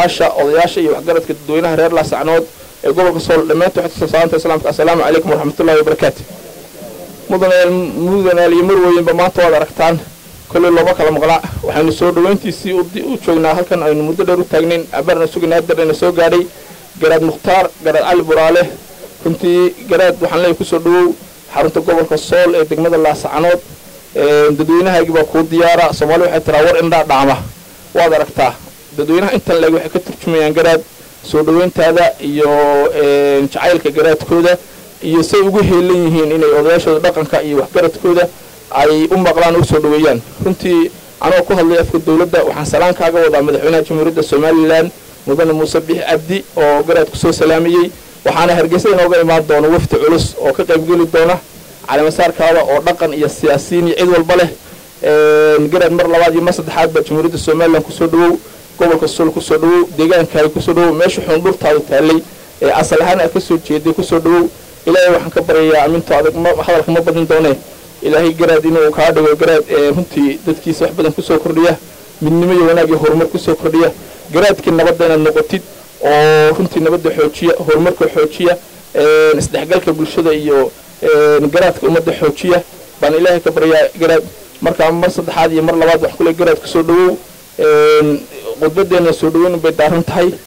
cuqaasha odayaasha iyo waxgaradka dadweynaha reer laasacnood ee gobolka sool dhammaantood xogta salaanta islaamka assalaamu calaykum waraxmatullahi wabarakaatu mudanaal iyo marweynba maanta waad aragtaan kolley looma kala maqlaa waxaynu soo dhaweyntiisii u joognaa halkan aynu muddo dheer u taagnayn abaarna sugayna haddana soo gaadhay garaad mukhtaar garaad cali buraale runtii garaad waxaan leeyahay kusoo dhawow xarunta gobolka sool ee degmada laasacanood dadweynahaygii baa kuu diyaara soomaali waxay tiraa war indhaa dhaama waad aragtaa dadweynaha intan leeg waxay ka turjumayaan garaad soo dhaweyntaada iyo jacaylka garaadkooda iyo say ugu heelan yihiin inay odayaashooda dhaqanka iyo waxgaradkooda ay u maqlaan u soo dhaweeyaan runtii anoo ku hadlay afka dowladda waxaan salaan kaaga wadaa madaxweynaha jamhuuriyadda somalilan mudane muuse bixi cabdi oo garaad kusoo salaamayey waxaana hargeysa inooga imaan doona wafdi culus oo ka qaybgeli doona calimasaarkaada oo dhaqan iyo siyaasiyiin iyo cid walba leh garaad mar labaad iyo mar saddexaad baa jamhuuriyadda somalilan kusoo dhawow gobolka sool kusoo dhawow deegaankaaga kusoo dhawow meesha xundhurtaadu taallay ee asal ahaan aad kasoo jeeday kusoo dhawow ilaahay waxaan ka baryayaa aminto adag hadalka ma badin doonee ilaahay garaad inuu kaa dhigo garaad runtii dadkiisa wax badan kusoo kordhiya midnimo iyo wanaag iyo horumar kusoo kordhiya garaadkii nabadda inaad noqotid oo runtii nabadda xoojiya horumarka xoojiya isdhexgalka bulshada iyo garaadka ummadda xoojiya baan ilaahay ka baryaa garaad markaa mar saddexaad iyo mar labaad waxaan kule garaad kusoo dhawow khudbadeena soo dhaweyn bay daaran tahay